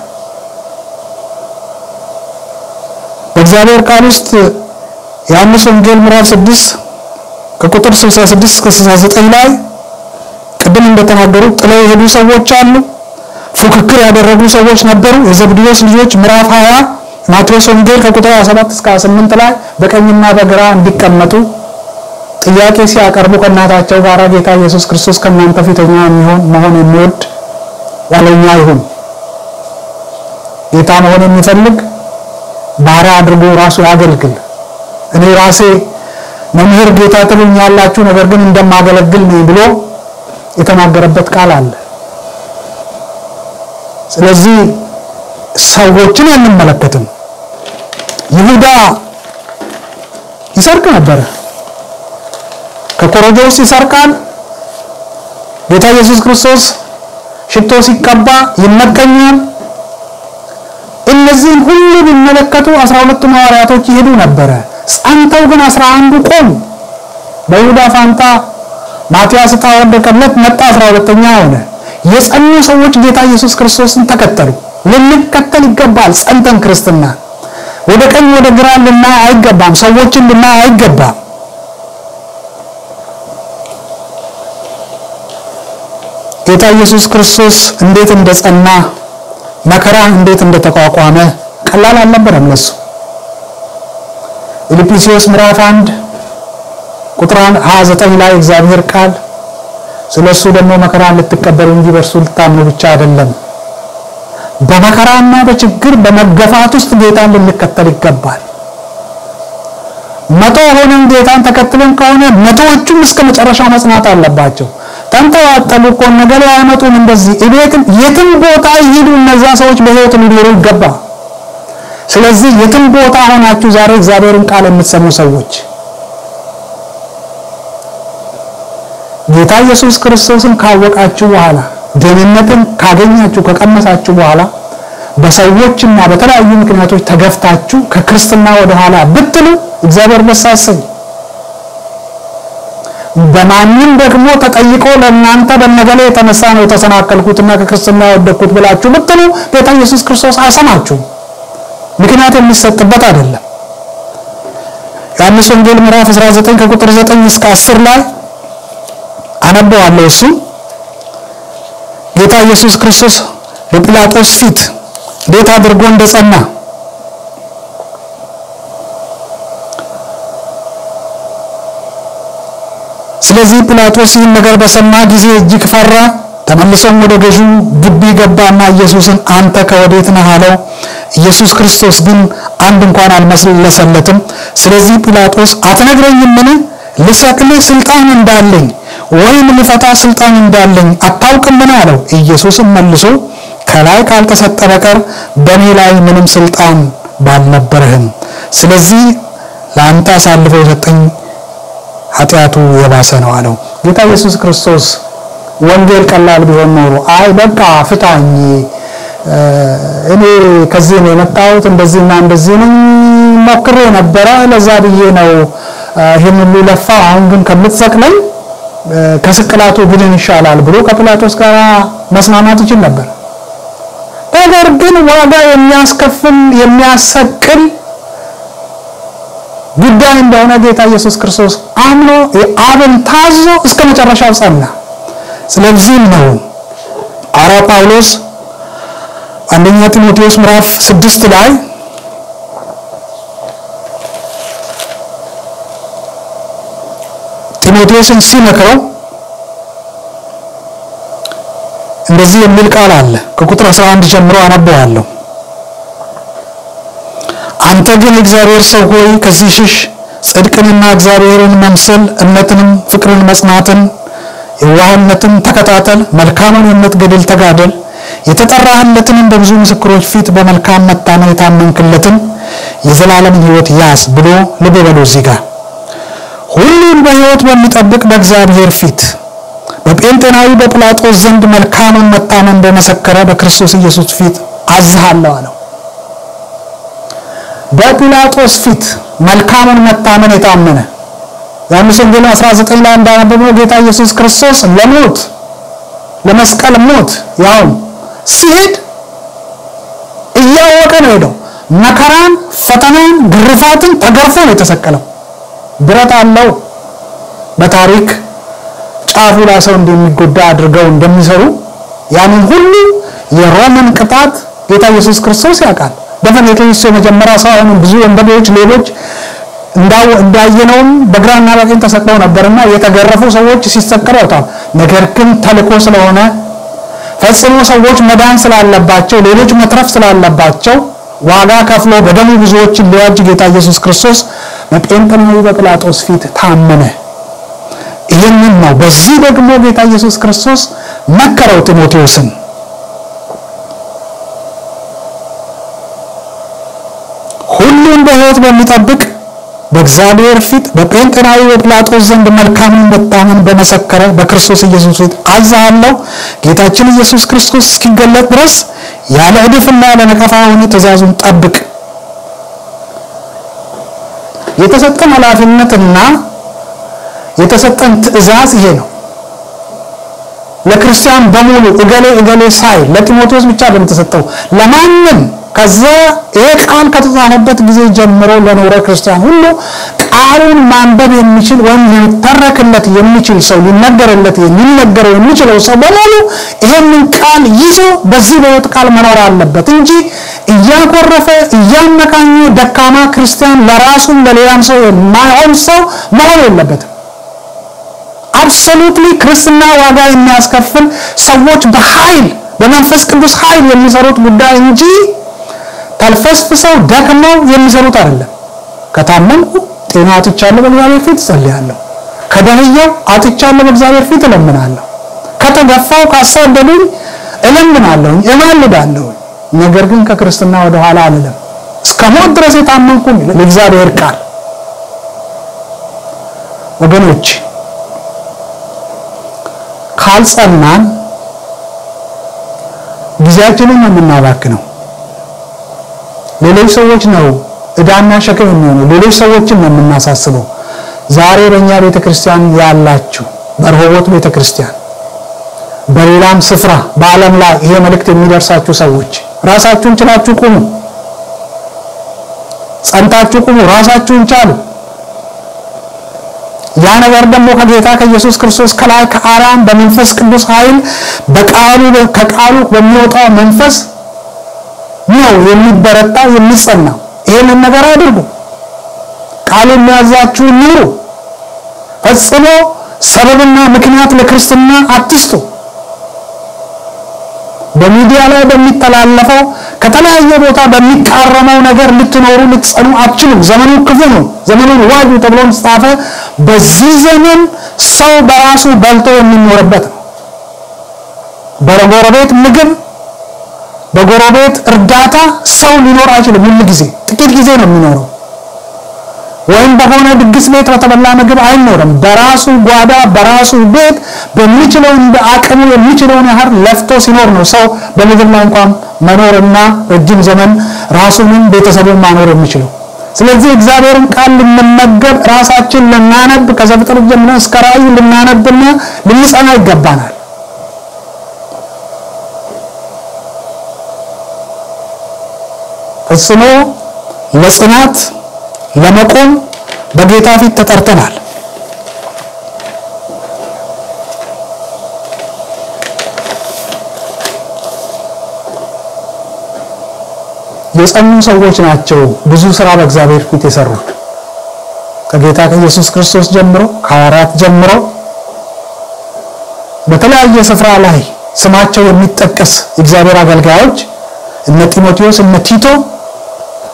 Speaker 1: በእግዚአብሔር ቃል ውስጥ ዮሐንስ ወንጌል ምዕራፍ 6 ከቁጥር 66 እስከ 69 ላይ ቅድም እንደተናገሩ ጥለው የሄዱ ሰዎች አሉ። ፉክክር ያደረጉ ሰዎች ነበሩ። የዘብዴዎስ ልጆች ምዕራፍ 20 ማቴዎስ ወንጌል ከቁጥር 27 እስከ 28 ላይ በቀኝና በግራ እንዲቀመጡ ጥያቄ ሲያቀርቡ ከእናታቸው ጋር ጌታ ኢየሱስ ክርስቶስ ከእናንተ ፊተኛ የሚሆን መሆን የሚወድ ኋለኛ ይሁን። ጌታ መሆን የሚፈልግ ባሪያ አድርጎ ራሱ ያገልግል። እኔ ራሴ መምህር ጌታ ትሉኛላችሁ፣ ነገር ግን እንደማገለግል ነኝ ብሎ የተናገረበት ቃል አለ። ስለዚህ ሰዎችን አንመለከትም። ይሁዳ ይሰርቅ ነበረ። ከኮረጆ ውስጥ ይሰርቃል። ጌታ ኢየሱስ ክርስቶስ ሽቶ ሲቀባ ይመቀኛል። እነዚህን ሁሉ ቢመለከቱ አስራ ሁለቱ ሐዋርያቶች ይሄዱ ነበረ። ጸንተው ግን አስራ አንዱ ቆሙ። በይሁዳ ፋንታ ማቲያስ ዕጣ ወደቀለት፣ መጣ አስራ ሁለተኛ ሆነ። የጸኑ ሰዎች ጌታ ኢየሱስ ክርስቶስን ተከተሉ። ልንከተል ይገባል። ጸንተን ክርስትና ወደ ቀኝ ወደ ግራ ልናይ አይገባም። ሰዎችን ልናይ አይገባም። ጌታ ኢየሱስ ክርስቶስ እንዴት እንደጸና መከራ እንዴት እንደተቋቋመ ቀላል አልነበረም ለሱ። ፊልጵስዩስ ምዕራፍ 1 ቁጥር 29 ላይ እግዚአብሔር ቃል ስለ እሱ ደግሞ መከራን ልትቀበሉ እንጂ በእርሱ ልታምኑ ብቻ አይደለም። በመከራና በችግር በመገፋት ውስጥ ጌታን ልንከተል ይገባል። መቶ ሆነን ጌታን ተከትለን ከሆነ መቶዎቹም እስከ መጨረሻው መጽናት አለባቸው። ተንጠዋጠሉ እኮ ነገር አይመጡም። እንደዚህ እቤትም የትም ቦታ ይሄዱ እነዛ ሰዎች በሕይወት ሊኖሩ ይገባ። ስለዚህ የትም ቦታ ሆናችሁ ዛሬ እግዚአብሔርን ቃል የምትሰሙ ሰዎች ጌታ ኢየሱስ ክርስቶስን ካወቃችሁ በኋላ ደህንነትን ካገኛችሁ ከቀመሳችሁ በኋላ በሰዎችና በተለያዩ ምክንያቶች ተገፍታችሁ ከክርስትና ወደ ኋላ ብትሉ እግዚአብሔር ደስ አሰኝ። በማንም ደግሞ ተጠይቆ ለእናንተ በነገሌ የተነሳ ነው የተሰናከልኩትና ከክርስትና የወደቅኩት ብላችሁ ብትሉ ጌታ ኢየሱስ ክርስቶስ አይሰማችሁም። ምክንያት የሚሰጥበት አይደለም። ዮሐንስ ወንጌል ምዕራፍ 19 ከቁጥር 9 እስከ 10 ላይ አነበዋለሁ። እሱ ጌታ ኢየሱስ ክርስቶስ በጲላጦስ ፊት እንዴት አድርጎ እንደጸና ስለዚህ ጲላጦስ ይህን ነገር በሰማ ጊዜ እጅግ ፈራ። ተመልሶም ወደ ገዢው ግቢ ገባና ኢየሱስን አንተ ከወዴት ነህ አለው። ኢየሱስ ክርስቶስ ግን አንድ እንኳን አልመለሰለትም። ስለዚህ ጲላጦስ አትነግረኝምን? ልሰቅልህ ስልጣን እንዳለኝ ወይም ልፈታ ስልጣን እንዳለኝ አታውቅምን? አለው። ኢየሱስም መልሶ ከላይ ካልተሰጠ በቀር በእኔ ላይ ምንም ስልጣን ባልነበረህም፣ ስለዚህ ለአንተ አሳልፎ የሰጠኝ ኃጢአቱ የባሰ ነው አለው። ጌታ ኢየሱስ ክርስቶስ ወንጌል ቀላል ቢሆን ኖሮ አይ በቃ ፍታኝ፣ እኔ ከዚህ ነው የመጣሁት እንደዚህና እንደዚህ ነኝ፣ ሞክሬ ነበረ ለዛ ብዬ ነው ይህን ሁሉ ለፋው፣ አሁን ግን ከምትሰቅለኝ ከስቅላቱ ብድን ይሻላል ብሎ ከጲላጦስ ጋር መስማማት ይችል ነበር። ነገር ግን ዋጋ የሚያስከፍል የሚያሰቅል ጉዳይ እንደሆነ ጌታ ኢየሱስ ክርስቶስ አምኖ አብን ታዞ እስከ መጨረሻው ጸና። ስለዚህም ነው ሐዋርያው ጳውሎስ አንደኛ ጢሞቴዎስ ምዕራፍ ስድስት ላይ ጢሞቴዎስን ሲመክረው እንደዚህ የሚል ቃል አለ። ከቁጥር 11 ጀምሮ አነበዋለሁ። አንተ ግን እግዚአብሔር ሰው ሆይ ከዚህ ሽሽ፣ ጽድቅንና እግዚአብሔርን መምሰል፣ እምነትንም፣ ፍቅርን፣ መጽናትን የዋህነትን ተከታተል፣ መልካምን የምትገድል ተጋደል፣ የተጠራህለትንም በብዙ ምስክሮች ፊት በመልካም መታመን የታመንክለትን የዘላለምን ሕይወት ያዝ ብሎ ልብ በሉ እዚህ ጋር ሁሉን በሕይወት በሚጠብቅ በእግዚአብሔር ፊት በጴንጤናዊ በጲላጦስ ዘንድ መልካምን መታመን በመሰከረ በክርስቶስ ኢየሱስ ፊት አዝሃለሁ አለው። በጲላጦስ ፊት መልካምን መታመን የታመነ ዮሐንስ ወንጌል 19 ላይ እንዳነበብነው ጌታ ኢየሱስ ክርስቶስ ለሞት ለመስቀል ሞት ያው ሲሄድ እያወቀ ነው ሄደው መከራን፣ ፈተናን፣ ግርፋትን ተገርፎ ነው የተሰቀለው። ብረት አለው በታሪክ ጫፉ ላይ ሰው እንደሚጎዳ አድርገው እንደሚሰሩ ያንን ሁሉ የሮምን ቅጣት ጌታ ኢየሱስ ክርስቶስ ያውቃል። ደፈኔትሊ እሱ የመጀመሪያ ሰው አሁንም ብዙ ወንበዴዎች፣ ሌሎች እንዳየነውም በግራና በቀኝ ተሰቅለው ነበርና የተገረፉ ሰዎች ሲሰቀሉ ያውታል። ነገር ግን ተልኮ ስለሆነ ፈጽሞ ሰዎች መዳን ስላለባቸው፣ ሌሎች መትረፍ ስላለባቸው ዋጋ ከፍሎ በደሙ ብዙዎችን ሊዋጅ ጌታ ኢየሱስ ክርስቶስ በጴንጤናዊ በጲላጦስ ፊት ታመነ። ይህንን ነው። በዚህ ደግሞ ጌታ ኢየሱስ ክርስቶስ መከረው ጢሞቴዎስን ሁሉን በሕይወት በሚጠብቅ በእግዚአብሔር ፊት በጴንጤናዊ በጲላጦስ ዘንድ መልካምን መታመን በመሰከረ በክርስቶስ ኢየሱስ ፊት አዝሃለሁ። ጌታችን ኢየሱስ ክርስቶስ እስኪገለጥ ድረስ ያለ ዕድፍና ያለ ነቀፋ ሆነ ትእዛዙን ጠብቅ። የተሰጠን ኃላፊነትና የተሰጠን ትእዛዝ ይሄ ነው። ለክርስቲያን በሙሉ እገሌ እገሌ ሳይል ለጢሞቴዎስ ብቻ በምተሰጠው ለማንም ከዛ ይሄ ቃል ከተጻፈበት ጊዜ ጀምሮ ለኖረ ክርስቲያን ሁሉ ቃሉን ማንበብ የሚችል ወይም ሊተረክለት የሚችል ሰው ሊነገርለት ሊነገረው የሚችለው ሰው በሙሉ ይሄንን ቃል ይዞ በዚህ በሕይወት ቃል መኖር አለበት እንጂ እያኮረፈ እያመካኘ ደካማ ክርስቲያን ለራሱም ለሌላም ሰው የማይሆን ሰው መሆን የለበትም። አብሶሉትሊ ክርስትና ዋጋ የሚያስከፍል ሰዎች በኃይል በመንፈስ ቅዱስ ኃይል የሚሰሩት ጉዳይ እንጂ ተልፈስፍሰው ደክመው የሚሰሩት አይደለም። ከታመምኩ ጤና አጥቻለሁ፣ በእግዚአብሔር ፊት እጸልያለሁ። ከደህየው አጥቻለሁ፣ በእግዚአብሔር ፊት እለምናለሁ። ከተገፋው ካሳደዱኝ እለምናለሁ፣ እማልዳለሁ። ነገር ግን ከክርስትና ወደ ኋላ አልልም። እስከ ሞት ድረስ የታመንኩኝ ለእግዚአብሔር ቃል ወገኖች ካልጸናን ጊዜያችንን ነው የምናባክነው። ሌሎች ሰዎች ነው ዕዳና ሸክም የሚሆነው። ሌሎች ሰዎችን ነው የምናሳስበው። ዛሬ በእኛ ቤተ ክርስቲያን ያላችሁ በረሆቦት ቤተ ክርስቲያን፣ በሌላም ስፍራ በዓለም ላይ ይሄ መልእክት የሚደርሳችሁ ሰዎች ራሳችሁን ችላችሁ ቁሙ፣ ጸንታችሁ ቁሙ፣ ራሳችሁን ቻሉ። ያ ነገር ደግሞ ከጌታ ከኢየሱስ ክርስቶስ ከላይ ከአርያም በመንፈስ ቅዱስ ኃይል በቃሉ ከቃሉ በሚወጣው መንፈስ ነው የሚበረታ የሚጸና። ይህንን ነገር አድርጉ። ቃሉ የሚያዛችሁ ኑሩ። ፈጽሞ ሰበብና ምክንያት ለክርስትና አትስጡ። በሚዲያ ላይ በሚተላለፈው ከተለያየ ቦታ በሚቃረመው ነገር ልትኖሩ ልትጸኑ አትችሉም። ዘመኑ ክፉ ነው። ዘመኑን ዋጁ ተብሎ ተጻፈ። በዚህ ዘመን ሰው በራሱ በልቶ የሚኖርበት ነው። በጎረቤት ምግብ በጎረቤት እርዳታ ሰው ሊኖር አይችልም። ሁሉ ጊዜ ጥቂት ጊዜ ነው የሚኖረው። ወይም በሆነ ድግስ ቤት በተበላ ምግብ አይኖርም። በራሱ ጓዳ በራሱ ቤት በሚችለው እንደ አቅሙ የሚችለውን ያህል ለፍቶ ሲኖር ነው ሰው በምድር ላይ እንኳን መኖርና ረጅም ዘመን ራሱንም ቤተሰቡን ማኖር የሚችለው። ስለዚህ እግዚአብሔርን ቃል ልንመገብ ራሳችን ልናነብ ከዘፍጥረት ጀምረን እስከ ራእይ ልናነብና ልንጸና ይገባናል። ፈጽሞ ለጽናት ለመቆም በጌታ ፊት ተጠርተናል። የጸኑ ሰዎች ናቸው ብዙ ስራ በእግዚአብሔር ፊት የሰሩት ከጌታ ከኢየሱስ ክርስቶስ ጀምሮ ከሐዋርያት ጀምሮ በተለያየ ስፍራ ላይ ስማቸው የሚጠቀስ የእግዚአብሔር አገልጋዮች እነ ጢሞቴዎስ፣ እነ ቲቶ፣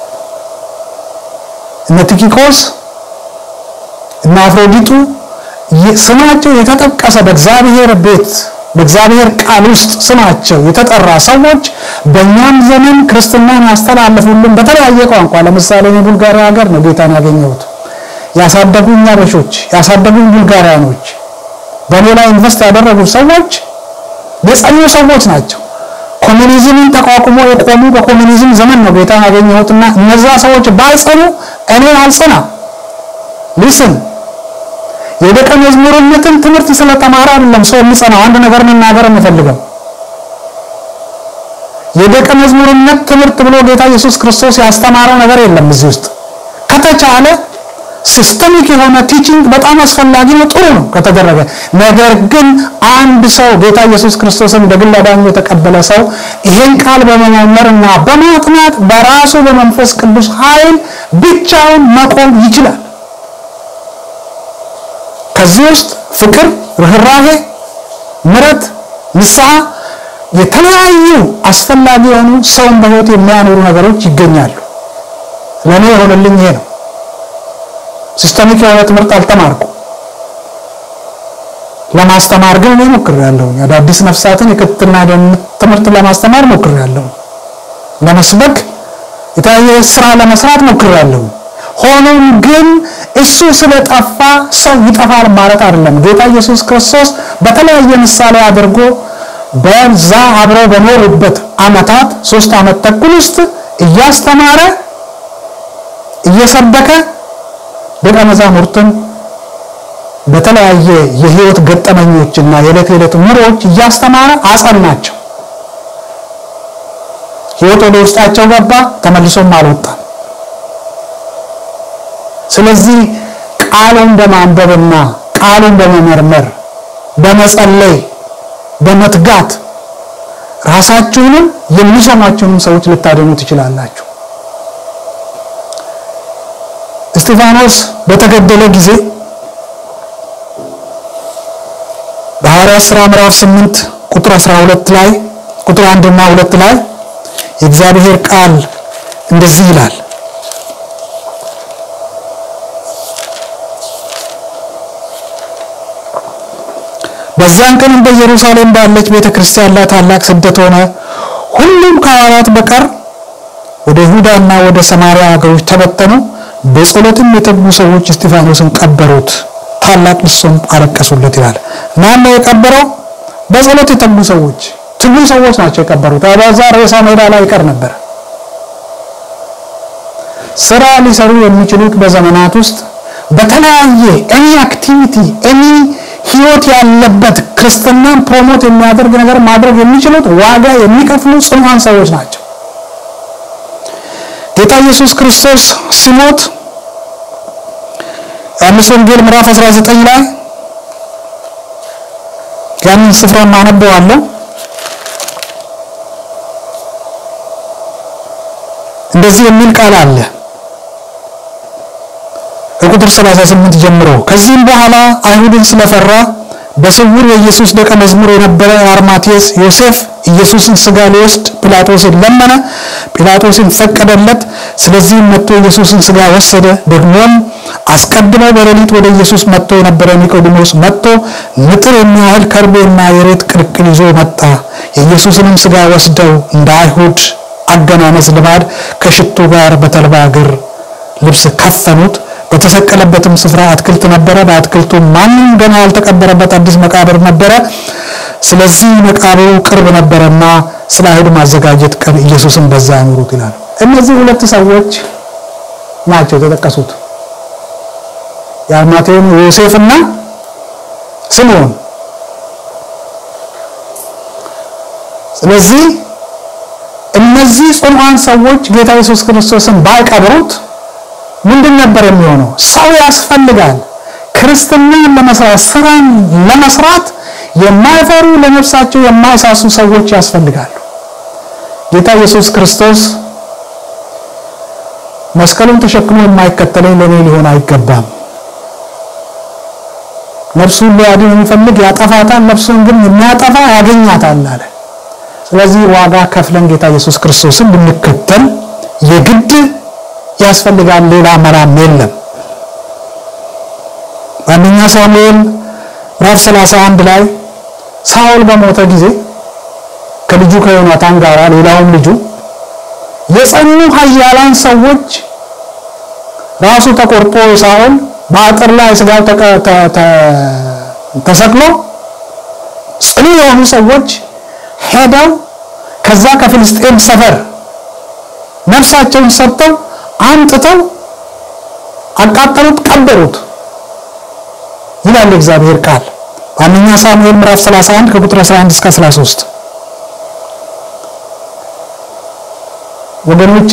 Speaker 1: እነ ቲኪቆስ፣ እነ አፍሮዲጡ ስማቸው የተጠቀሰ በእግዚአብሔር ቤት በእግዚአብሔር ቃል ውስጥ ስማቸው የተጠራ ሰዎች በእኛም ዘመን ክርስትናን ያስተላለፉልን በተለያየ ቋንቋ ለምሳሌ እኔ ቡልጋሪያ ሀገር ነው ጌታን ያገኘሁት። ያሳደጉኝ አበሾች፣ ያሳደጉኝ ቡልጋሪያኖች፣ በእኔ ላይ ኢንቨስት ያደረጉ ሰዎች የጸኑ ሰዎች ናቸው። ኮሚኒዝምን ተቋቁሞ የቆሙ በኮሚኒዝም ዘመን ነው ጌታን ያገኘሁትና እነዛ ሰዎች ባይጸኑ እኔ አልጸና ሊስን የደቀ መዝሙርነትን ትምህርት ስለተማረ አይደለም ሰው የሚጸናው። አንድ ነገር መናገር የምፈልገው የደቀ መዝሙርነት ትምህርት ብሎ ጌታ ኢየሱስ ክርስቶስ ያስተማረው ነገር የለም እዚህ ውስጥ። ከተቻለ ሲስተሚክ የሆነ ቲቺንግ በጣም አስፈላጊ ነው፣ ጥሩ ነው ከተደረገ። ነገር ግን አንድ ሰው ጌታ ኢየሱስ ክርስቶስን እንደ ግል አዳኙ የተቀበለ ሰው ይሄን ቃል በመመርመርና በማጥናት በራሱ በመንፈስ ቅዱስ ኃይል ብቻውን መቆም ይችላል። ከዚህ ውስጥ ፍቅር፣ ርኅራሄ፣ ምረት፣ ንስሐ የተለያዩ አስፈላጊ የሆኑ ሰውን በሕይወት የሚያኖሩ ነገሮች ይገኛሉ። ለእኔ የሆነልኝ ይሄ ነው። ሲስተሚክ የሆነ ትምህርት አልተማርኩ። ለማስተማር ግን እኔ ሞክሬያለሁ። አዳዲስ ነፍሳትን የክትትልና ደህንነት ትምህርት ለማስተማር ሞክሬያለሁ። ለመስበክ የተለያየ ስራ ለመስራት ሞክሬያለሁ። ሆኖም ግን እሱ ስለጠፋ ሰው ይጠፋል ማለት አይደለም። ጌታ ኢየሱስ ክርስቶስ በተለያየ ምሳሌ አድርጎ በዛ አብረው በኖሩበት ዓመታት ሶስት ዓመት ተኩል ውስጥ እያስተማረ እየሰበከ ደቀ መዛሙርትን በተለያየ የህይወት ገጠመኞችና የዕለት የዕለት ኑሮዎች እያስተማረ አጸናቸው። ህይወት ወደ ውስጣቸው ገባ፣ ተመልሶም አልወጣም። ስለዚህ ቃሉን በማንበብና ቃሉን በመመርመር በመጸለይ በመትጋት ራሳችሁንም የሚሰማችሁንም ሰዎች ልታደኑ ትችላላችሁ። እስጢፋኖስ በተገደለ ጊዜ በሐዋርያት ሥራ ምዕራፍ 8 ቁጥር 12 ላይ ቁጥር 1 እና 2 ላይ የእግዚአብሔር ቃል እንደዚህ ይላል በዚያን ቀንም በኢየሩሳሌም ባለች ቤተ ክርስቲያን ላይ ታላቅ ስደት ሆነ። ሁሉም ከሐዋርያት በቀር ወደ ይሁዳና ወደ ሰማርያ ሀገሮች ተበተኑ። በጸሎትም የተጉ ሰዎች እስጢፋኖስን ቀበሩት፣ ታላቅ ልቅሶም አለቀሱለት ይላል። ማን ነው የቀበረው? በጸሎት የተጉ ሰዎች፣ ትጉ ሰዎች ናቸው የቀበሩት። አባዛ ሬሳ ሜዳ ላይ ይቀር ነበር። ስራ ሊሰሩ የሚችሉት በዘመናት ውስጥ በተለያየ ኤኒ አክቲቪቲ ኤኒ ህይወት ያለበት ክርስትናን ፕሮሞት የሚያደርግ ነገር ማድረግ የሚችሉት ዋጋ የሚከፍሉ ጽኑዓን ሰዎች ናቸው። ጌታ ኢየሱስ ክርስቶስ ሲሞት ዮሐንስ ወንጌል ምዕራፍ 19 ላይ ያንን ስፍራ ማነበዋለሁ። እንደዚህ የሚል ቃል አለ ከቁጥር 38 ጀምሮ ከዚህም በኋላ አይሁድን ስለፈራ በስውር የኢየሱስ ደቀ መዝሙር የነበረ አርማቴስ ዮሴፍ ኢየሱስን ስጋ ሊወስድ ጲላጦስን ለመነ። ጲላጦስን ፈቀደለት። ስለዚህም መጥቶ ኢየሱስን ስጋ ወሰደ። ደግሞም አስቀድመው በሌሊት ወደ ኢየሱስ መጥቶ የነበረ ኒቆዲሞስ መጥቶ ንጥር የሚያህል ከርቤና የሬት ቅልቅል ይዞ መጣ። የኢየሱስንም ስጋ ወስደው እንደ አይሁድ አገናነዝ ልማድ ከሽቱ ጋር በተልባ እግር ልብስ ከፈኑት። በተሰቀለበትም ስፍራ አትክልት ነበረ። በአትክልቱ ማንም ገና ያልተቀበረበት አዲስ መቃብር ነበረ። ስለዚህ መቃብሩ ቅርብ ነበረና ስለ አይሁድ ማዘጋጀት ቀን ኢየሱስን በዛ ያኖሩት ይላል። እነዚህ ሁለት ሰዎች ናቸው የተጠቀሱት የአርማቴውን ዮሴፍና ስምዖን። ስለዚህ እነዚህ ጽኑዓን ሰዎች ጌታ ኢየሱስ ክርስቶስን ባይቀብሩት ምንድን ነበር የሚሆነው? ሰው ያስፈልጋል። ክርስትናን ለመስራት ስራን ለመስራት የማይፈሩ ለነፍሳቸው የማይሳሱ ሰዎች ያስፈልጋሉ። ጌታ ኢየሱስ ክርስቶስ መስቀሉን ተሸክሞ የማይከተለኝ ለእኔ ሊሆን አይገባም። ነፍሱን ሊያድን የሚፈልግ ያጠፋታል፣ ነፍሱን ግን የሚያጠፋ ያገኛታል አለ። ስለዚህ ዋጋ ከፍለን ጌታ ኢየሱስ ክርስቶስን ብንከተል የግድ ያስፈልጋል። ሌላ መራም የለም። በአንደኛ ሳሙኤል ምዕራፍ 31 ላይ ሳኦል በሞተ ጊዜ ከልጁ ከዮናታን ጋር ሌላውም ልጁ የጸኑ ኃያላን ሰዎች ራሱ ተቆርጦ ሳኦል በአጥር ላይ ስጋው ተሰቅሎ ጽኑ የሆኑ ሰዎች ሄደው ከዛ ከፍልስጤም ሰፈር ነፍሳቸውን ሰጥተው አምጥተው አቃጠሉት፣ ቀበሩት ይላል እግዚአብሔር ቃል በአንደኛ ሳሙኤል ምዕራፍ 31 ከቁጥር 11 እስከ 13 ወገኖቼ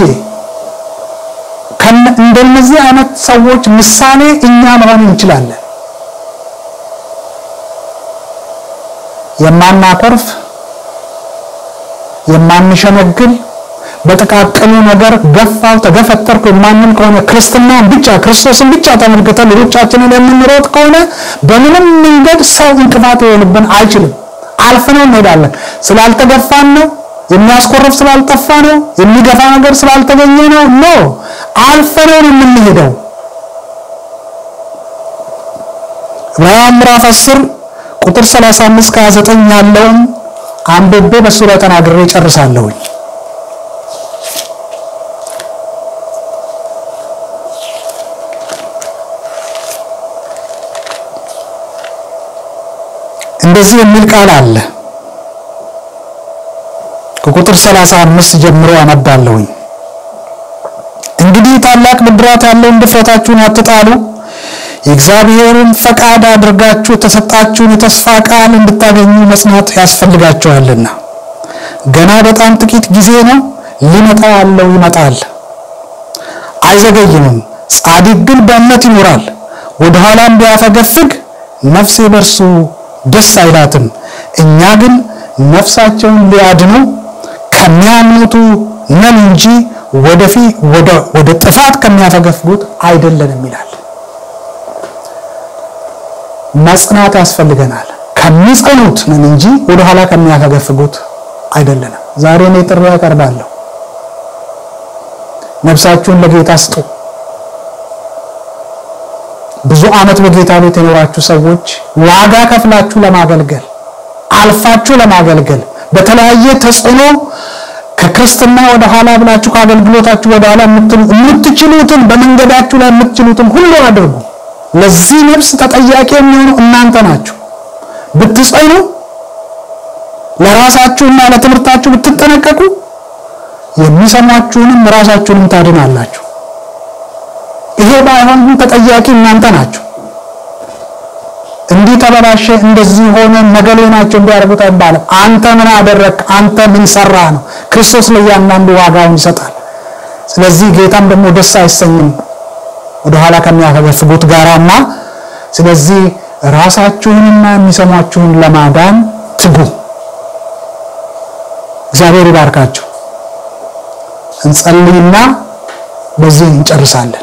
Speaker 1: እንደነዚህ አይነት ሰዎች ምሳሌ እኛ መሆን እንችላለን። የማናኮርፍ፣ የማንሸነግል፣ በጥቃቅኑ ነገር ገፋው ተገፈተርኩ የማንን ከሆነ ክርስትናን ብቻ ክርስቶስን ብቻ ተመልክተን ሩጫችንን የምንሮጥ ከሆነ በምንም መንገድ ሰው እንቅፋት ሊሆንብን አይችልም። አልፈነው እንሄዳለን። ስላልተገፋን ነው የሚያስኮርፍ ስላልጠፋ ነው። የሚገፋ ነገር ስላልተገኘ ነው። ኖ አልፈነው ነው የምንሄደው። ዕብራውያን ምዕራፍ 10 ቁጥር 35 ከ29 ያለውን አንብቤ በሱ ላይ ተናግሬ ጨርሳለሁኝ። እንደዚህ የሚል ቃል አለ። ከቁጥር 35 ጀምሮ አነባለሁኝ። እንግዲህ ታላቅ ብድራት ያለውን ድፍረታችሁን አትጣሉ፣ የእግዚአብሔርን ፈቃድ አድርጋችሁ የተሰጣችሁን የተስፋ ቃል እንድታገኙ መጽናት ያስፈልጋችኋልና። ገና በጣም ጥቂት ጊዜ ነው፣ ሊመጣ ያለው ይመጣል፣ አይዘገይምም። ጻድቅ ግን በእምነት ይኖራል። ወደ ኋላም ቢያፈገፍግ ነፍሴ በእርሱ ደስ አይላትም። እኛ ግን ነፍሳቸውን ሊያድኑ ከሚያምኑቱ ነን እንጂ ወደፊት ወደ ጥፋት ከሚያፈገፍጉት አይደለንም ይላል። መጽናት ያስፈልገናል። ከሚጸኑት ነን እንጂ ወደኋላ ከሚያፈገፍጉት አይደለንም። ዛሬ እኔ ጥሪ ያቀርባለሁ። ነፍሳችሁን ለጌታ ስጡ። ብዙ ዓመት በጌታ ቤት የኖራችሁ ሰዎች ዋጋ ከፍላችሁ ለማገልገል አልፋችሁ ለማገልገል በተለያየ ተጽዕኖ ከክርስትና ወደ ኋላ ብላችሁ ከአገልግሎታችሁ ወደ ኋላ የምትችሉትን በመንገዳችሁ ላይ የምትችሉትን ሁሉ አድርጉ። ለዚህ ነፍስ ተጠያቂ የሚሆኑ እናንተ ናችሁ። ብትጸኑ፣ ለራሳችሁና ለትምህርታችሁ ብትጠነቀቁ፣ የሚሰሟችሁንም ራሳችሁንም ታድናላችሁ። ይሄ ባይሆን ተጠያቂ እናንተ ናችሁ። እንዲህ ተበላሸ፣ እንደዚህ ሆነ፣ ነገሌ ናቸው እንዲያደርጉት አይባልም። አንተ ምን አደረግ፣ አንተ ምን ሰራ ነው። ክርስቶስ ለእያንዳንዱ ዋጋውን ይሰጣል። ስለዚህ ጌታም ደግሞ ደስ አይሰኝም ወደኋላ ከሚያፈገፍጉት ጋራና። ስለዚህ ራሳችሁንና የሚሰሟችሁን ለማዳን ትጉ። እግዚአብሔር ይባርካችሁ። እንጸልይና በዚህ እንጨርሳለን።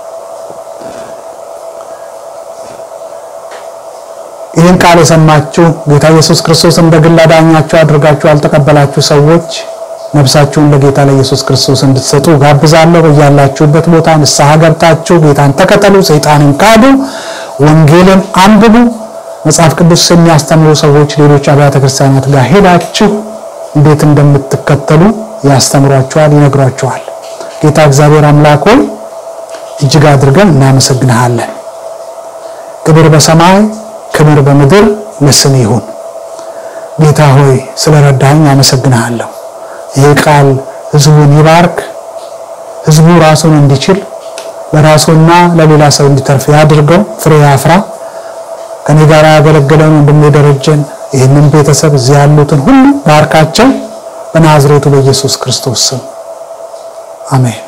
Speaker 1: ይህን ቃል የሰማችሁ ጌታ ኢየሱስ ክርስቶስ እንደ ግል አዳኛችሁ አድርጋችሁ ያልተቀበላችሁ ሰዎች ነፍሳችሁን ለጌታ ለኢየሱስ ክርስቶስ እንድትሰጡ ጋብዛለሁ። በያላችሁበት ቦታ ንስሐ ገብታችሁ ጌታን ተከተሉ፣ ሰይጣንን ካዱ፣ ወንጌልን አንብቡ። መጽሐፍ ቅዱስ የሚያስተምሩ ሰዎች ሌሎች አብያተ ክርስቲያናት ጋር ሄዳችሁ እንዴት እንደምትከተሉ ያስተምሯችኋል፣ ይነግሯችኋል። ጌታ እግዚአብሔር አምላክ ሆይ እጅግ አድርገን እናመሰግንሃለን። ክብር በሰማይ ክብር በምድር ለስም ይሁን። ጌታ ሆይ ስለረዳኝ አመሰግንሃለሁ። ይህ ቃል ሕዝቡን ይባርክ። ሕዝቡ ራሱን እንዲችል ለራሱና ለሌላ ሰው እንዲተርፍ ያድርገው፣ ፍሬ ያፍራ። ከኔ ጋር ያገለገለውን ወንድሜ ደረጀን፣ ይህንን ቤተሰብ እዚህ ያሉትን ሁሉ ባርካቸው። በናዝሬቱ በኢየሱስ ክርስቶስ ስም አሜን።